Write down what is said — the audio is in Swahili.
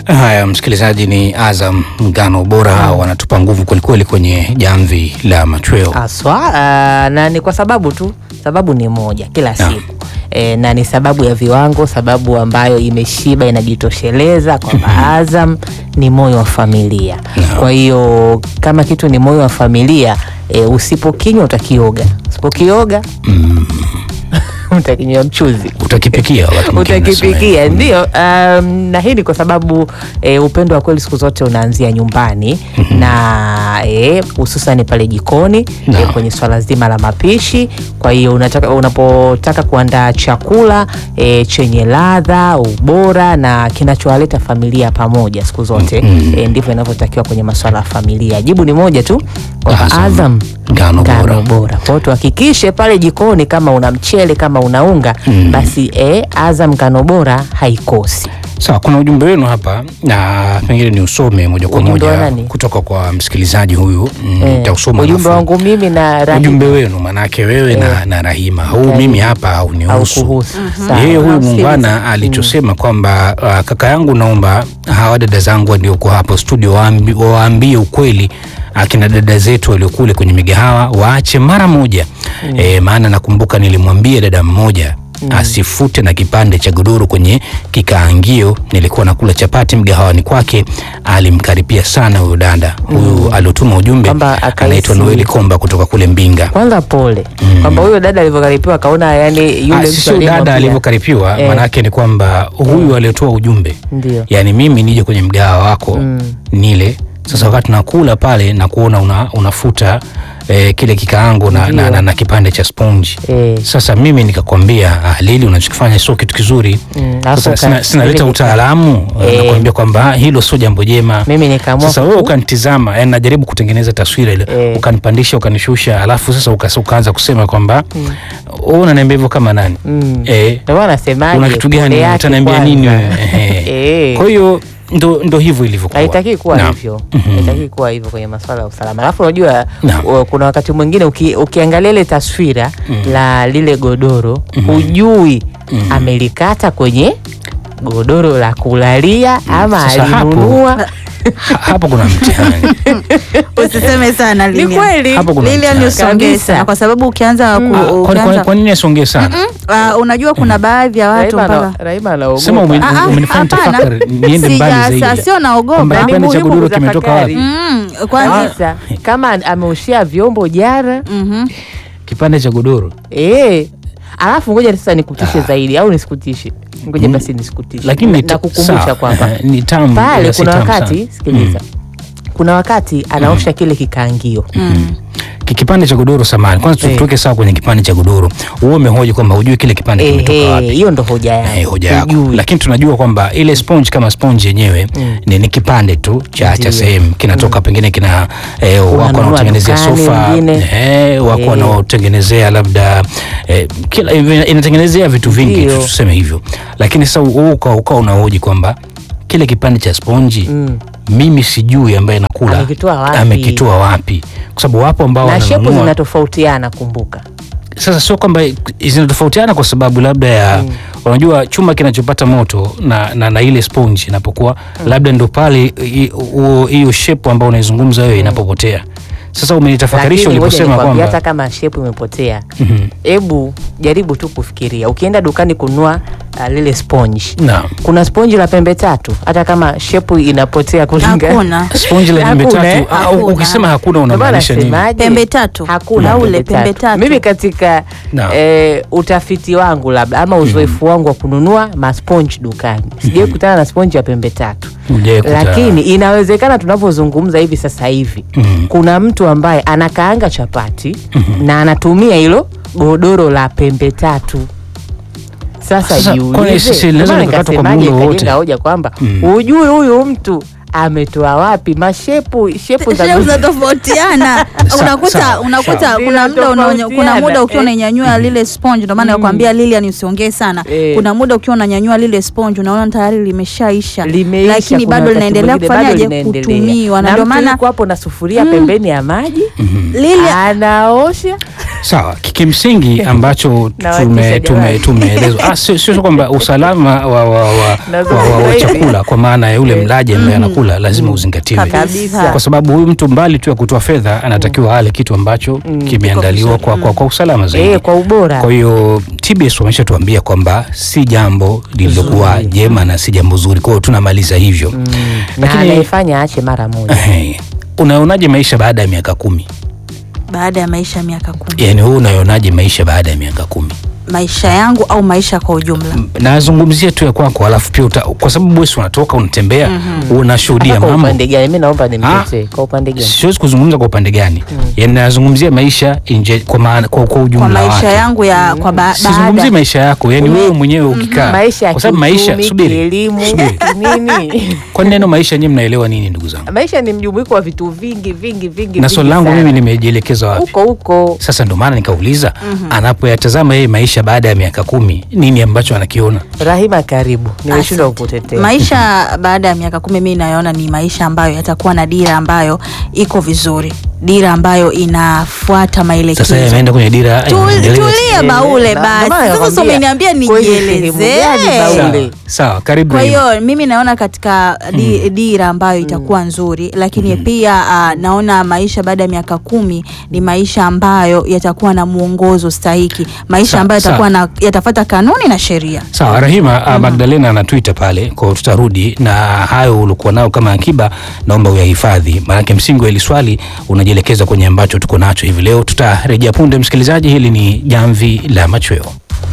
Haya, msikilizaji, ni Azam ngano bora, hao wanatupa nguvu kwelikweli kwenye jamvi la machweo. Haswa uh, na ni kwa sababu tu, sababu ni moja kila Naam. siku e, na ni sababu ya viwango, sababu ambayo imeshiba inajitosheleza kwamba Azam ni moyo wa familia. Naam. Kwa hiyo kama kitu ni moyo wa familia e, usipokinywa utakioga, usipokioga utakinywa mchuzi Utakipikia wakati mwingine utakipikia unasema. ndio. Um, na hii ni kwa sababu e, upendo wa kweli siku zote unaanzia nyumbani na eh, hususan pale jikoni e, Naam. kwenye swala zima la mapishi. Kwa hiyo unataka unapotaka kuandaa chakula e, chenye ladha, ubora na kinachowaleta familia pamoja siku zote Mm. e, ndivyo inavyotakiwa kwenye masuala ya familia. Jibu ni moja tu kwamba Azam, Azam ngano bora. ngano bora. Kwa hiyo tuhakikishe pale jikoni, kama una mchele, kama una unga Mm. basi eh, Azam ngano bora haikosi. Sawa, kuna ujumbe wenu hapa na pengine ni usome moja kwa Ujumbe wa moja nani? kutoka kwa msikilizaji huyu mm, Eh, nitausoma ujumbe alafu- wangu mimi na Rahima ujumbe wenu manake wewe na, na Rahima huu Karibu. mimi hapa haunihusu. haukuhusu. Sawa. Yeye huyu Nausikiliza. muungwana alichosema kwamba uh, kaka yangu, naomba hawa dada zangu walioko hapo studio waambi- wawaambie ukweli akina dada zetu waliokule kwenye migahawa waache mara moja eh, maana nakumbuka nilimwambia dada mmoja asifute na kipande cha godoro kwenye kikaangio. Nilikuwa nakula chapati mgahawani kwake, alimkaripia sana huyo dada huyu aliotuma ujumbe, Kwamba akahisi- anaitwa Noeli Komba kutoka kule Mbinga. Kwanza pole kwamba huyo dada alivyokaripiwa akaona yani yule Ah, mtu sio aliyemwambia- dada alivyokaripiwa Eh. maanake ni kwamba huyu aliyetoa ujumbe Ndio. yaani mimi nije kwenye mgahawa wako nile sasa wakati nakula pale na kuona una, unafuta eh, kile kikaango na, na, na, na kipande cha sponji Eh. sasa mimi nikakwambia ah, Lili unachokifanya sio kitu kizuri Mm, sasa hapo sina, ka- sinaleta ile nika- utaalamu Eh. nakuambia kwamba ah, hilo sio jambo jema Mimi nikaamua sasa wewe ku- ukanitizama yani najaribu kutengeneza taswira ile Eh. ukanipandisha ukanishusha alafu sasa uka- ukaanza kusema kwamba wewe unaniambia hivyo kama nani Mm. eh, Ndio maana nasemaje, una kitu pole gani yake utaniambia kwanza. nini wewe Ehe. Eh. kwa hiyo ndo, ndo hivyo ilivyokuwa haitakii kuwa Naam. hivyo haitakii kuwa hivyo kwenye masuala ya usalama alafu unajua Naam. u- kuna wakati mwingine uki, ukiangalia ile taswira la lile godoro hujui amelikata kwenye godoro la kulalia ama Sasa hapo- alinunua Ha- hapo kuna mtihani Usiseme sana ni Lilian. kweli Hapo kuna Lilian mtihani. usongee Kabisa. sana kwa sababu ukianza ku, Ah, kwani- ukianza kwani- kwa nini asongee sana Ah, unajua kuna baadhi ya watu Raima ana- mpaka Raima anaogopa. sema ume- Ah, ah, umenifanya hapana. tafakari niende mbali Sija- zaidi sa- sio naogopa. Kwamba Ni kipande cha muhimu godoro kimetoka kutafakari. wapi Mm, kwanza kabisa kama an- ameushia vyombo jana Mhm. kipande cha godoro eh alafu ngoja sasa nikutishe zaidi au nisikutishe ngoja basi nisikutishe lakini ni ta- nakukumbusha sawa, kwamba eh, ni tamu pale ila si kuna tamu wakati sana. sikiliza kuna wakati anaosha kile kikaangio Ki- kipande cha godoro samani kwanza tu- Eh. tuweke sawa kwenye kipande cha godoro wewe umehoji kwamba hujui kile kipande kimetoka Ehe, wapi hiyo ndo hoja Eh, yangu hoja yako Hujui. lakini tunajua kwamba ile sponge kama sponge yenyewe ni, ni kipande tu cha, cha Ndiyo. sehemu kinatoka pengine kina eh, wako Unanunua wanaotengenezea dukani sofa wengine. eh, wako Eh. wanaotengenezea labda eh, kila ina- inatengenezea vitu vingi Ndiyo. tuseme hivyo lakini sasa wewe uka uka unahoji kwamba kile kipande cha sponji Mm. mimi sijui ambaye nakula Amekitoa wapi? amekitoa wapi kwa sababu wapo ambao na shepu wananunua zinatofautiana kumbuka sasa sio kwamba zinatofautiana kwa sababu labda ya unajua chuma kinachopata moto na, na, na ile sponge inapokuwa labda ndo pale i- huo- hiyo shepu ambayo unaizungumza wewe inapopotea sasa umenitafakarisha Lakini ngoja uliposema nikwambie, kwamba hata kama shepu imepotea Mhm. hebu jaribu tu kufikiria ukienda dukani kununua uh, lile sponge Naam. kuna sponji la pembe tatu hata kama shepu inapotea kulingana hakuna sponge la pembe Hakuna, tatu eh? ah, Hakuna. ukisema hakuna Ndio maana unamaanisha nini nasemaje? Pembe tatu. hakuna Na ule pembe pembe tatu. mimi katika Naam. eh, utafiti wangu labda ama uzoefu wangu wa kununua masponji dukani sijawai kutana na sponji ya pembe tatu Hujawahi kutana. lakini inawezekana tunavyozungumza hivi sasa hivi Mhm. kuna mtu ambaye anakaanga chapati na anatumia hilo godoro la pembe tatu sasa Sasa, kwani jiulize sisi linaweza Ndio maana likakatwa kwa nikasemaje, muundo wowote? nikajenga hoja kwamba Mm. hujui huyu mtu ametoa wapi mashepu shepu za Shepu zinatofautiana Sawa, unakuta sawa, unakuta sawa. kuna muda unaonya- kuna Zinatofautiana, muda ukiwa eh. unanyanyua lile sponge ndio maana nakwambia Lilian usiongee sana Eh. kuna muda ukiwa unanyanyua lile sponge unaona tayari limeshaisha limeisha, lakini kuna bado wakati linaendelea mwingine bado kufanyaje linaendelea. kutumiwa na na ndio mtu maana yuko hapo na sufuria pembeni ya maji Lilian anaosha Sawa, kimsingi ambacho Nawatisha tume- tume- jamani. tumeelezwa ah, sio sio kwamba usalama wa, wa, wa, wa, Nazungumza wa, wa hivi. chakula kwa maana ya yule mlaji ambaye anakula lazima uzingatiwe, Kabisa. kwa sababu huyu mtu mbali tu ya kutoa fedha anatakiwa ale kitu ambacho kimeandaliwa kwa, kwa, kwa usalama zaidi. Eh, kwa ubora. Kwa hiyo TBS wameshatuambia kwamba si jambo lililokuwa jema na si jambo zuri, kwa hiyo tunamaliza hivyo na lakini- anayefanya aache mara moja. Ehe. Unaonaje maisha baada ya miaka kumi? baada ya maisha ya miaka kumi Yaani wewe unaonaje maisha baada ya miaka kumi? maisha yangu au maisha kwa ujumla nazungumzia tu ya kwako, alafu pia uta, kwa sababu wewe si unatoka unatembea unashuhudia Hata kwa mambo. upande gani? Mimi naomba nimtetee. Kwa upande gani? Siwezi kuzungumza kwa upande gani, yani nazungumzia maisha inje, kwa maana kwa, kwa ujumla kwa maisha wake. yangu ya kwa ba, Sizungumzii baada maisha yako, yani Ume- wewe mwenyewe ukikaa, Maisha ya kwa sababu maisha, kiuchumi, subiri, kielimu, subiri. nini? Kwa neno maisha nyinyi mnaelewa nini, ndugu zangu? Maisha ni mjumuiko wa vitu vingi vingi vingi. Na vingi swali langu sana. mimi nimejielekeza wapi? huko huko Sasa ndo maana nikauliza, anapoyatazama yeye maisha baada ya miaka kumi, nini ambacho anakiona? Rahima, karibu. Nimeshindwa Asante. kukutetea. maisha baada ya miaka kumi mi nayoona ni maisha ambayo yatakuwa na dira ambayo iko vizuri dira ambayo inafuata maelekezo Sasa yeye ameenda kwenye dira ya Tu- maendeleo. tulia Eh, baule na- basi ndio maana sasa nakwambia, umeniambia kwenye sehemu gani nijielezee Baule? Sawa, sawa, karibu. kwa Rahima. hiyo mimi naona katika di, dira ambayo itakuwa nzuri lakini pia uh, naona maisha baada ya miaka kumi ni maisha ambayo yatakuwa na mwongozo stahiki maisha Sa- ambayo sa- yatakuwa na yatafata kanuni na sheria Sawa Rahima, uh, Magdalena ana Twitter pale, kwa hiyo tutarudi na hayo ulikuwa nao kama akiba, naomba uyahifadhi, maanake msingi wa hili swali unajielekeza kwenye ambacho tuko nacho hivi leo. Tutarejea punde, msikilizaji. Hili ni Jamvi la Machweo.